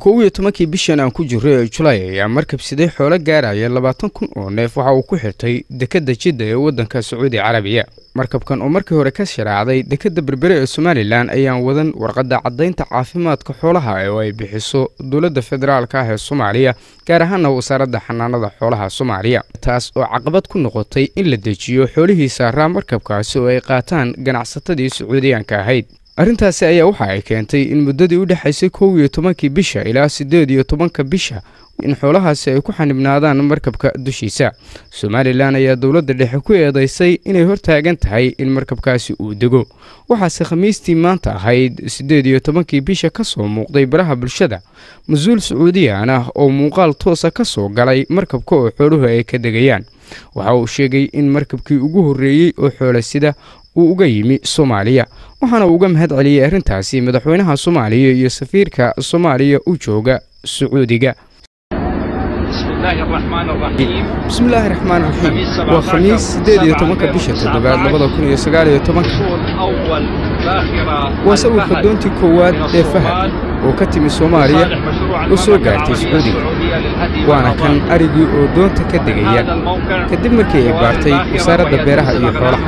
kow iyo tobankii bishan aan ku jirro ee julaay ayaa markabsiday xoolo gaaraya labaatan kun oo neef waxa uu ku xirtay dekedda jidda ee waddanka sacuudi carabiya markabkan oo markii hore ka sharaacday dekedda berbere ee somalilan ayaan wadan warqadda caddaynta caafimaadka xoolaha oo ay bixiso dowladda federaalka ah ee soomaaliya gaar ahaana wasaaradda xanaanada xoolaha soomaaliya taas oo caqabad ku noqotay in la dejiyo xoolihii saaraa markabkaasi oo ay qaataan ganacsatadii sacuudiyaanka ahayd arrintaasi ayaa waxa ay keentay in muddadii u dhexaysay kow iyo tobankii bisha ilaa siddeed iyo tobanka bisha in xoolahaasi ay ku xanibnaadaan markabka dushiisa somalilan ayaa dowladda dhexe ku eedaysay inay hortaagan tahay in markabkaasi uu dego waxaase khamiistii maanta ahayd siddeed iyo tobankii bisha ka soo muuqday baraha bulshada mas-uul sacuudiyaan ah oo muuqaal toosa ka soo galay markabka oo xooluhu ay ka degayaan waxa uu sheegay in markabkii ugu horreeyey oo xoola sida uu uga yimi soomaaliya waxaana uu uga mahad celiyey arrintaasi madaxweynaha soomaaliya iyo safiirka soomaaliya u jooga sacuudiga bismillaahi raxmaan raxiim waa khamiis siddeed iyo tobanka bisha toddobaad labada kun iyo sagaal iyo tobanka waa sawirka doontii koowaad ee fahad oo ka timi soomaaliya oo soo gaartay sacuudiga waana kan arigii oo doonta ka degaya kadib markii ay baartay wasaaradda beeraha iyo xoolaha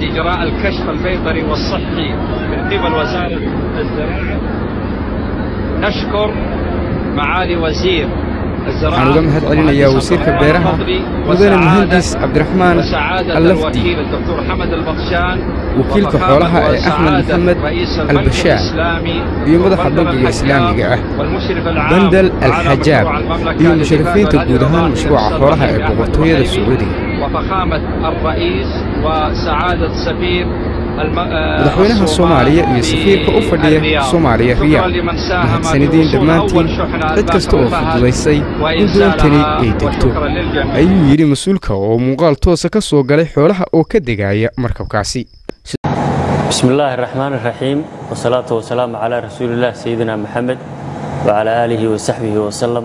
waxaan uga mahad celinayaa wasiirka beeraha mudane muhandis cabdiraxmaan allafdi wakiilka xoolaha ee axmed maxamed albashaar iyo madaxa bangiga islaamiga ah bandal alxajaab iyo musharafiinta guud ahaan mashruuca xoolaha ee boqortooyada sacuudiga madaxweynaha soomaaliya iyo safiirka u fadhiya soomaaliya riyaad mahadsanideen dhammaantiin cid kasta oo fududaysay in doontani ay degto ayuu yidhi mas-uulka oo muuqaal toosa ka soo galay xoolaha oo ka degaaya markabkaasi bismi illaahi araxmaan iraxiim wasalaatu wasalaamu calaa rasuulillaah sayidina maxamed wacalaa aalihi wasaxbihi wasalam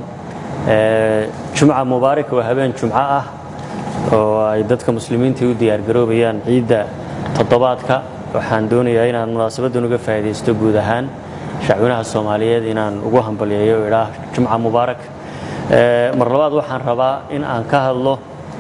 jumca mubaarak waa habeen jumco ah oo ay dadka muslimiinta u diyaargaroobayaan ciidda toddobaadka waxaan doonayaa inaan munaasabaddan uga faa'iidaysto guud ahaan shacwinaha soomaaliyeed inaan ugu hambalyeeyo o idhaah jumca mubaarak mar labaad waxaan rabaa in aan ka hadlo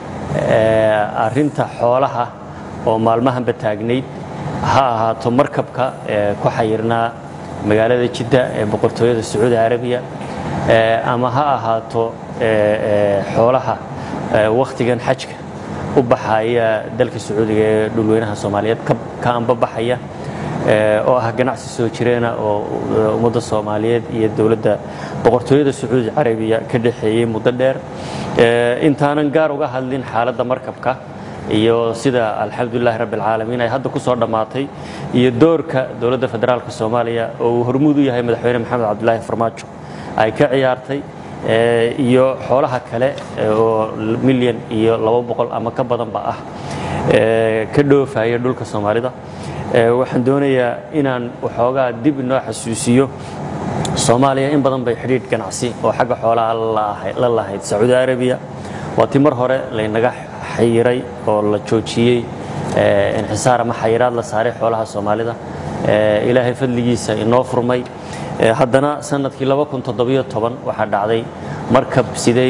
arrinta xoolaha oo maalmahanba taagnayd ha ahaato markabka ku xayirnaa magaalada jidda ee boqortooyada sacuudi carabiya ama ha ahaato xoolaha wakhtigan xajka u baxaya dalka sacuudiga ee dhulweynaha soomaaliyeed ka anba baxaya oo ah ganacsi soo jireena oo ummadda soomaaliyeed iyo dowladda boqortooyada sacuudi carabiya ka dhexeeyey muddo dheer intaanan gaar uga hadlin xaaladda markabka iyo sida alxamdulilahi rabbi alcaalamiin ay hadda ku soo dhammaatay iyo doorka dowladda federaalka soomaaliya oo uu hormuud u yahay madaxweyne maxamed cabdulaahi farmaajo ay ka ciyaartay iyo xoolaha kale oo milyan iyo laba boqol ama ka badanba ah ka dhoofaya dhulka soomaalida waxaan doonayaa inaan waxoogaa dib inoo xasuusiyo soomaaliya in badan bay xidhiidh ganacsi oo xagga xoolaha la lahayd sacuudi arabiya waa ti mar hore laynaga xayiray oo la joojiyey inxisaar ama xayiraad la saaray xoolaha soomaalida ilaahay fadligiisa inoo furmay haddana sanadkii waxaa dhacday markab sidey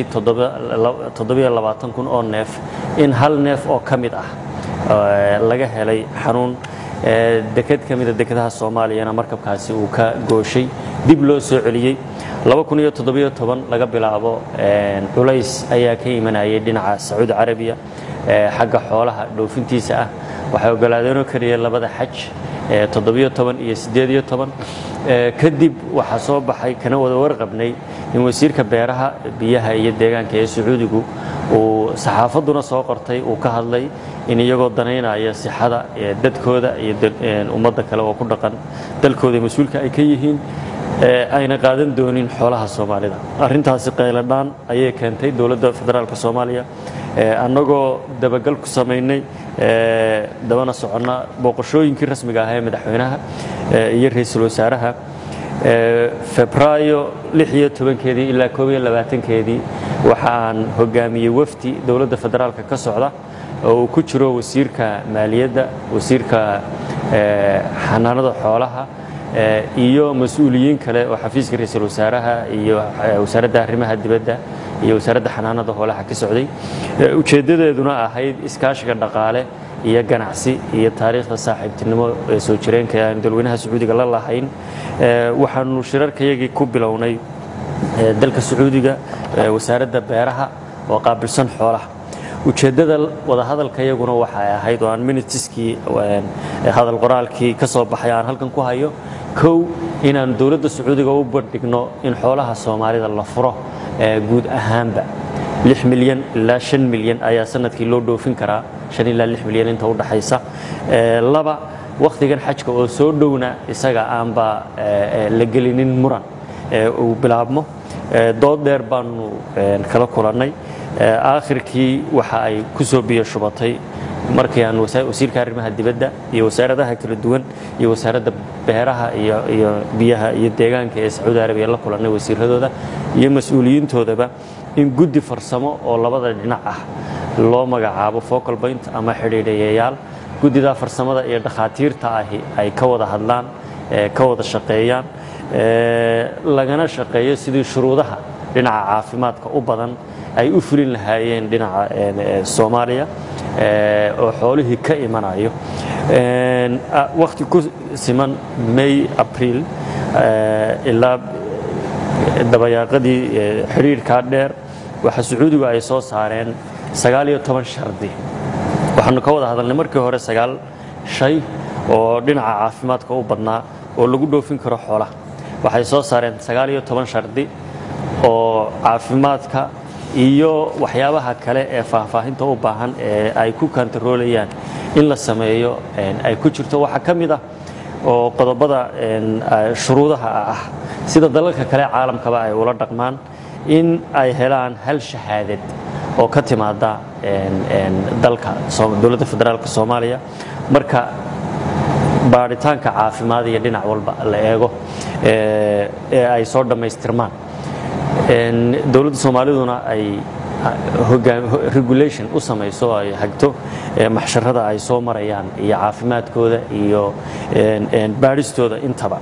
kun oo neef in hal neef oo ka mid ah laga helay xanuun deked ka mida dekedaha soomaaliyana markabkaasi uu ka gooshay dib loo soo celiyey laga bilaabo culays ayaa ka imanayay dhinaca sacuudi carabiya xagga xoolaha dhoofintiisa ah waxay ogolaadeenoo keliya labada xaj iyo kadib waxaa soo baxay kana wada warqabnay in wasiirka beeraha biyaha iyo deegaanka ee sacuudigu uu saxaafadduna soo qortay uu ka hadlay in iyagoo danaynaya sixada dadkooda iyo ummadda kale oo ku dhaqan dalkooda mas-uulka ay ka yihiin ayna qaadan doonin xoolaha soomaalida arrintaasi qayladhaan ayay keentay dowladda federaalk soomaaliya annagoo dabagal ku samaynay dabana soconna booqashooyinkii rasmiga ahaa ee madaxweynaha iyo ra-iisul wasaaraha febraayo iyo tobankeedii ilaa koob iyo labaatankeedii waxa aan hogaamiyey wafdi dowladda federaalka ka socda oo uu ku jiro wasiirka maaliyadda wasiirka xanaanada xoolaha iyo mas-uuliyiin kale oo xafiiska ra-iisul wasaaraha iyo wasaaradda arrimaha dibadda iyo wasaaradda xanaanada hoolaha ka socday ujeeddadeeduna ahayd iskaashiga dhaqaale iyo ganacsi iyo taariikhda saaxiibtinimo ee soo jireenka aan dalweynaha sacuudiga la lahayn waxaanu shirarkayagii ku bilownay dalka sacuudiga wasaaradda beeraha oo qaabilsan xoolaha ujeeddada wadahadalkayaguna waxay ahayd oo aan minitiskii hadal qoraalkii ka soo baxay aan halkan ku hayo kow inaan dowladda sacuudiga u bandhigno in xoolaha soomaalida la furo guud ahaanba lix milyan ilaa shan milyan ayaa sanadkii loo dhoofin karaa shan ilaa lix milyan inta u dhaxaysa laba wakhtigan xajka oo soo dhowna isaga aanba la gelinin muran uu bilaabmo dood dheer baanu kala kulannay aakhirkii waxa ay ku soo biyo shubatay markii aan wasiirka arrimaha dibadda iyo wasaaradaha kala duwan iyo wasaaradda beeraha iyo biyaha iyo deegaanka ee sacuudi arabiya la kulannay wasiiradooda iyo mas-uuliyiintoodaba in guddi farsamo oo labada dhinac ah loo magacaabo focal point ama xidhiidhayayaal guddidaa farsamada iyo dhakhaatiirta ahi ay ka wada hadlaan ka wada shaqeeyaan lagana shaqeeyo sidii shuruudaha dhinaca caafimaadka u badan ay u fulin lahaayeen dhinaca soomaaliya oo xoolihii ka imanayo wakhti ku siman may abriil ilaa dabayaaqadii xidhiidhkaa dheer waxa sacuudigu ay soo saareen sagaal iyo toban shardi waxaanu ka wada hadalnay markii hore sagaal shay oo dhinaca caafimaadka u badnaa oo lagu dhoofin karo xoolaha waxay soo saareen sagaal iyo toban shardi oo caafimaadka iyo waxyaabaha kale ee faahfaahinta u baahan ee ay ku kantaroolayaan in la sameeyo ay ku jirto waxaa ka mid ah oo qodobada shuruudaha ah sida dalalka kale caalamkaba ay ula dhaqmaan in ay helaan hal shahaadad oo ka timaada dalka dowladda federaalka soomaaliya marka baaritaanka caafimaad iyo dhinac walba la eego ee ay soo dhammaystirmaan dowladda soomaaliduna ay regulation u samayso ay hagto maxsharada ay soo marayaan iyo caafimaadkooda iyo baadhistooda intaba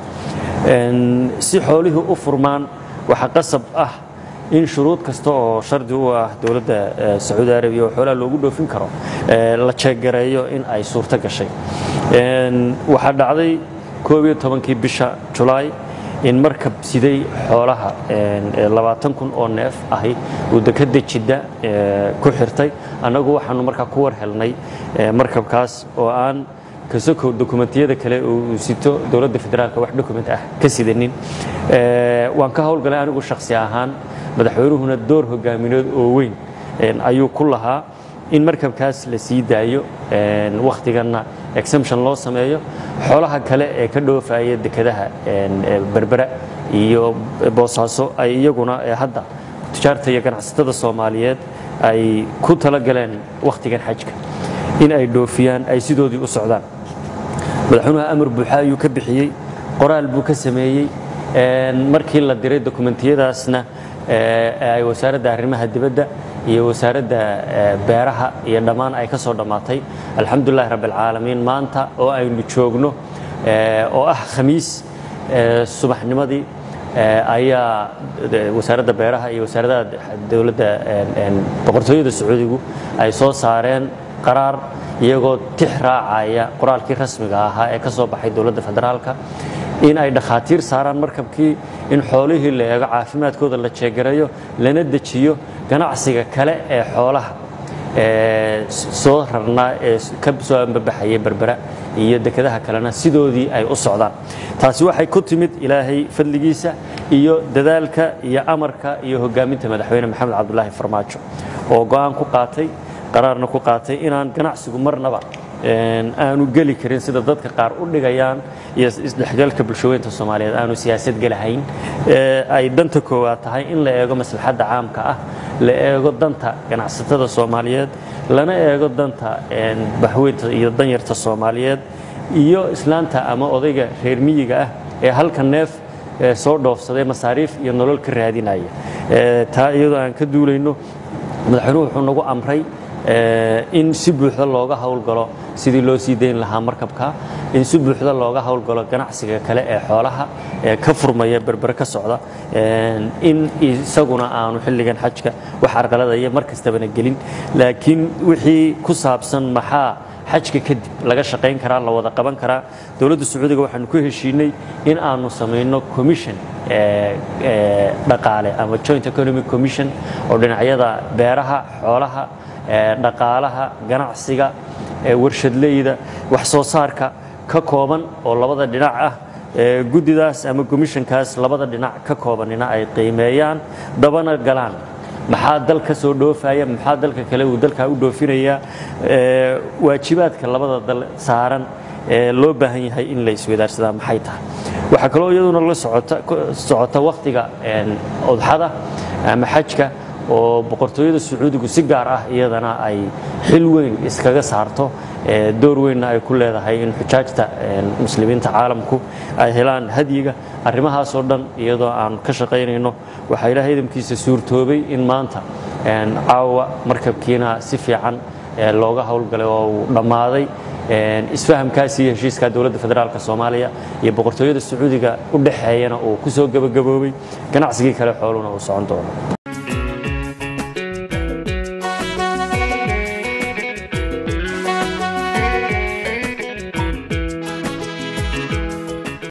si xoolihii u furmaan waxaa qasab ah in shuruud kasta oo shardi u ah dowladda sacuudi arabiya oo xoolaha loogu dhoofin karo la jeeggareeyo in ay suurto gashay waxaa dhacday koob iyo tobankii bisha julaay in markab siday xoolaha labaatan kun oo neef ahi uu dekadda jidda ku xirtay annagu waxaanu markaa ku war helnay markabkaas oo aan kasokow dokumentiyada kale uu sito dowladda federaalka wax dokument ah ka sidanin waan ka howlgalay anigu shakhsi ahaan madaxweynuhuna door hogaamineed oo weyn ayuu ku lahaa in markabkaas la sii daayo wakhtiganna exemption loo sameeyo xoolaha kale ee ka dhoofaya dekadaha berbera iyo boosaaso ay iyaguna hadda tujaarta iyo ganacsatada soomaaliyeed ay ku talagaleen wakhtigan xajka in ay dhoofiyaan ay sidoodii u socdaan madaxweynuhu amar buuxa ayuu ka bixiyey qoraal buu ka sameeyey markii la diray dokumentiyadaasna ay wasaaradda arrimaha dibadda iyo wasaaradda beeraha iyo dhammaan ay ka soo dhammaatay alxamdulilahi rabbialcaalamiin maanta oo aynu joogno oo ah khamiis subaxnimadii ayaa wasaaradda beeraha iyo wasaaradaha dowladda boqortooyada sacuudigu ay soo saareen qaraar iyagoo tix raacaya qoraalkii rasmiga ahaa ee ka soo baxay dowladda federaalka in ay dhakhaatiir saaraan markabkii in xoolihii la eego caafimaadkooda la jeegareeyo lana dejiyo ganacsiga kale ee xoolaha soo rarnaa ee ka soo ambabaxaya berbera iyo dekadaha kalena sidoodii ay u socdaan taasi waxay ku timid ilaahay fadligiisa iyo dadaalka iyo amarka iyo hogaaminta madaxweyne maxamed cabdulaahi farmaajo oo go'aan ku qaatay qaraarna ku qaatay inaan ganacsigu marnaba aanu geli karin sida dadka qaar u dhigayaan iyo isdhexgalka bulshaweynta soomaaliyeed aanu siyaasad gelahayn ay danta koowaad tahay in la eego maslaxadda caamka ah la eego danta ganacsatada soomaaliyeed lana eego danta baxweynta iyo danyarta soomaaliyeed iyo islaanta ama odayga reer miyiga ah ee halka neef soo dhoofsaday masaariif iyo nolol ka raadinaya taa iyadoo aan ka duulayno madaxweynuhu wuxuu nagu amray in si buuxda looga howlgalo sidii loo sii dayn lahaa markabka in si buuxda looga howlgalo ganacsiga kale ee xoolaha ee ka furmaya berbere ka socda in isaguna aanu xilligan xajka wax arqaladaya mar kastabana gelin laakiin wixii ku saabsan maxaa xajka kadib laga shaqayn karaa la wada qaban karaa dowladda sacuudiga waxaanu ku heshiinay in aanu samayno commission dhaqaale ama joint economic commission oo dhinacyada beeraha xoolaha dhaqaalaha ganacsiga warshadleyda wax soo saarka ka kooban oo labada dhinac ah guddidaas ama commissionkaas labada dhinac ka koobanina ay qiimeeyaan dabana galaan maxaa dal ka soo dhoofaya maxaa dalka kale uu dalkaa u dhoofinayaa waajibaadka labada dal saaran ee loo baahan yahay in la iswadaarsadaa maxay tahay waxaa kaloo iyaduna la socota wakhtiga odxada ama xajka oo boqortooyada sacuudigu si gaar ah iyadana ay xil weyn iskaga saarto door weynna ay ku leedahay in xujaajta muslimiinta caalamku ay helaan hadyiga arrimahaasoo dhan iyadoo aan ka shaqaynayno waxaa ilaahay idamkiisa suurtoobay in maanta caawa markabkiina si fiican looga howlgalay oo uu dhammaaday isfahamkaasi iyo heshiiskaa dowladda federaalk soomaaliya iyo boqortooyada sacuudiga u dhexeeyana uu ku soo gebagaboobay ganacsigii kale xooluna uu socon doono